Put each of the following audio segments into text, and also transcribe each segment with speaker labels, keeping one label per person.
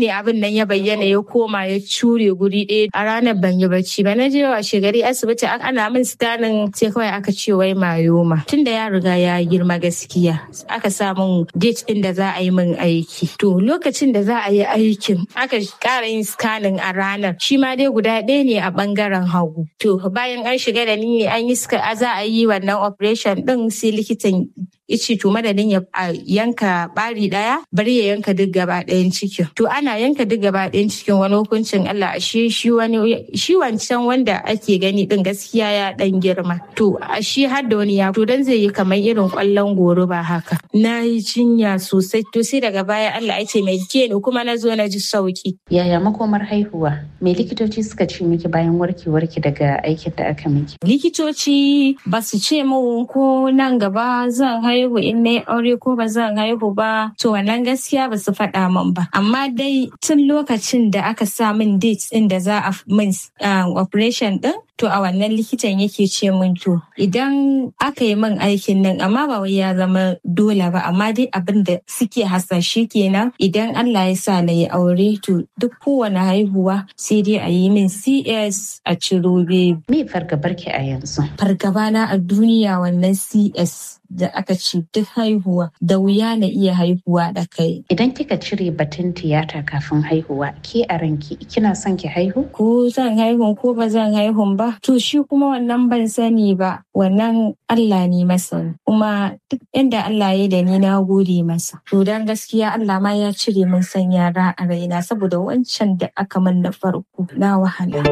Speaker 1: ne abin nan ya bayyana ya koma ya cure guri ɗaya a ranar ban yi bacci ba na je washe gari asibiti ana min sitanin sai kawai aka ce wai mayoma tunda ya riga ya girma gaskiya aka sa min date ɗin da za a yi min aiki to lokacin da za a yi aikin aka ƙara yin scanning a ranar shi ma dai guda ɗaya ne a ɓangaren hagu to bayan an shiga da ni an yi za a yi wannan operation ɗin sai likitan ice to madadin ya yanka bari daya bari ya yanka duk gaba ɗayan cikin to ana yanka duk gaba ɗayan cikin wani hukuncin Allah ashe shi wani shi wancan wanda ake gani din gaskiya ya dan girma to shi har da wani ya to dan zai yi kamar irin kwallon goro ba haka na yi jinya sosai to sai daga baya Allah ya ce mai ke ni kuma na zo na ji sauki
Speaker 2: yaya makomar haihuwa me likitoci suka ce miki bayan warkewarki daga aikin da aka miki
Speaker 1: likitoci ba su ce min ko nan gaba zan haihu in na aure ko ba zan haihu ba to wannan gaskiya ba su faɗa min ba amma dai tun lokacin da aka sa min date din da za a min operation din to a wannan likitan yake ce min to idan aka yi min aikin nan amma ba wai ya zama dole ba amma dai abin da suke hasashe kenan idan Allah ya sa na yi aure to duk kowane haihuwa sai dai a yi min CS a ciro baby.
Speaker 2: Me fargabarki a yanzu?
Speaker 1: Fargaba na a duniya wannan CS da aka ce duk haihuwa da wuya na iya haihuwa da kai.
Speaker 2: Idan kika cire batun tiyata kafin haihuwa ke a ranki kina son ki haihu?
Speaker 1: Ko zan haihu ko ba zan haihu ba to shi kuma wannan ban sani ba wannan Allah ne masa kuma duk inda Allah ya da ni na gode masa. To dan gaskiya Allah ma ya cire min san yara a raina saboda wancan da aka min na farko na wahala.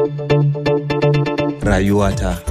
Speaker 3: Rayuwata.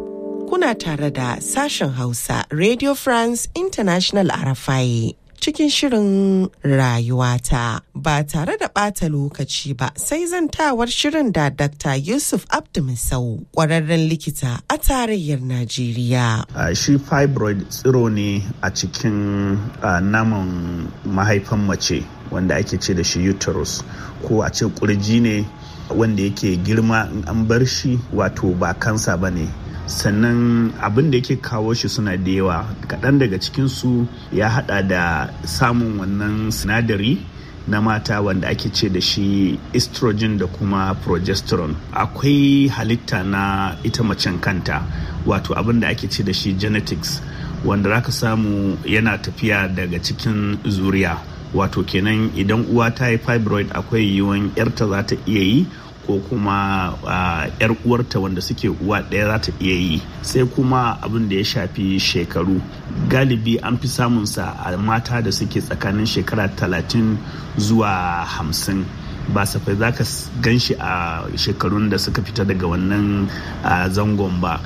Speaker 4: kuna tare da sashen Hausa Radio France International Arafai. Cikin shirin rayuwata ba tare da ɓata lokaci ba sai zantawar shirin da Dr. Yusuf Abdumisau ƙwararren likita a tarayyar Najeriya.
Speaker 5: Uh, shi fibroid tsiro ne a cikin uh, naman mahaifan mace wanda ake ce da shi uterus ko a ce kurji ne wanda yake girma in an bar shi wato ba kansa ba ne sannan abin da yake kawo shi suna da yawa kaɗan daga cikinsu ya hada da samun wannan sinadari na mata wanda ake ce da shi estrogen da kuma progesterone akwai halitta na ita macen kanta wato abin da ake ce da shi genetics wanda zaka samu yana tafiya daga cikin zuriya wato kenan idan uwa ta yi fibroid akwai yiwuwan yarta za ta iya yi ko kuma yar uh, uwarta wanda suke uwa ɗaya za ta iya yi sai kuma abin da ya shafi shekaru galibi an fi samunsa a mata da suke tsakanin shekara talatin zuwa hamsin ba safai za ka gan shi a shekarun da suka fita daga wannan uh, zangon ba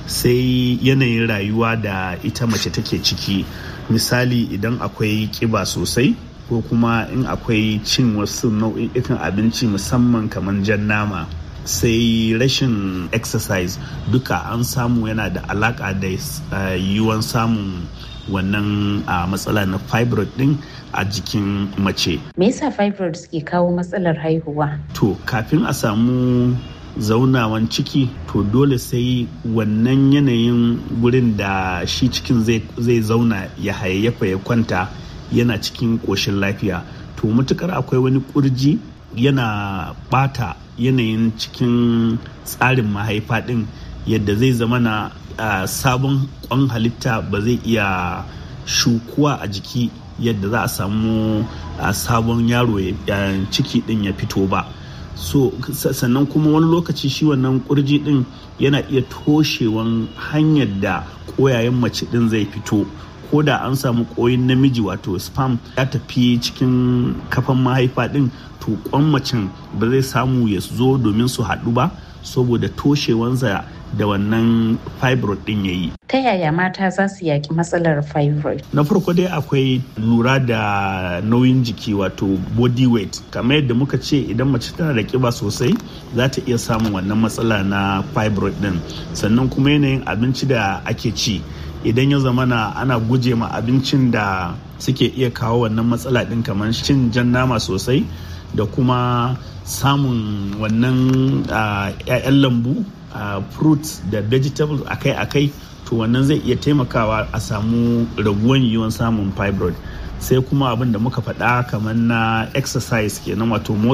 Speaker 5: sai yanayin rayuwa da ita mace take ciki misali idan akwai kiba sosai ko kuma in akwai cin wasu nau'ikan abinci musamman kamar jan nama sai rashin exercise duka an samu yana da alaka da yiwuwan samun wannan matsala na fibroid din a jikin mace.
Speaker 2: Me yasa fibroid ke kawo matsalar haihuwa?
Speaker 5: To kafin a samu zaunawan ciki to dole sai wannan yanayin gurin da shi cikin zai zauna ya hayayyafa ya kwanta yana cikin ƙoshin lafiya to matukar akwai wani ƙurji yana bata yanayin cikin tsarin mahaifa ɗin yadda zai zama na uh, sabon kwan halitta ba zai iya shukuwa a jiki yadda za a samu uh, sabon yaro uh, ciki ɗin ya fito ba so sannan kuma wani lokaci shi wannan kurji ɗin yana iya toshewan hanyar da ƙoyayen mace ɗin zai fito ko da an samu koyin namiji wato spam ya tafi cikin kafan mahaifa din to kwan macen ba zai samu ya zo domin su haɗu ba saboda toshewansa da wannan fibroid din ya yi.
Speaker 2: Ta yaya mata za su yaƙi matsalar fibroid?
Speaker 5: Na farko dai akwai lura da nauyin jiki wato body weight. Kamar yadda muka ce idan mace tana da ƙiba sosai za ta iya samun wannan matsala na fibroid din. Sannan kuma yanayin abinci da ake ci. idan ya zamana ana guje ma abincin da suke iya kawo wannan matsala ɗin kamar cin jan nama sosai da kuma samun wannan 'ya'yan lambu fruits da vegetables akai-akai to wannan zai iya taimakawa a samu raguwan yiwuwan samun fibroid sai kuma abin da muka faɗa kamar na exercise kenan wato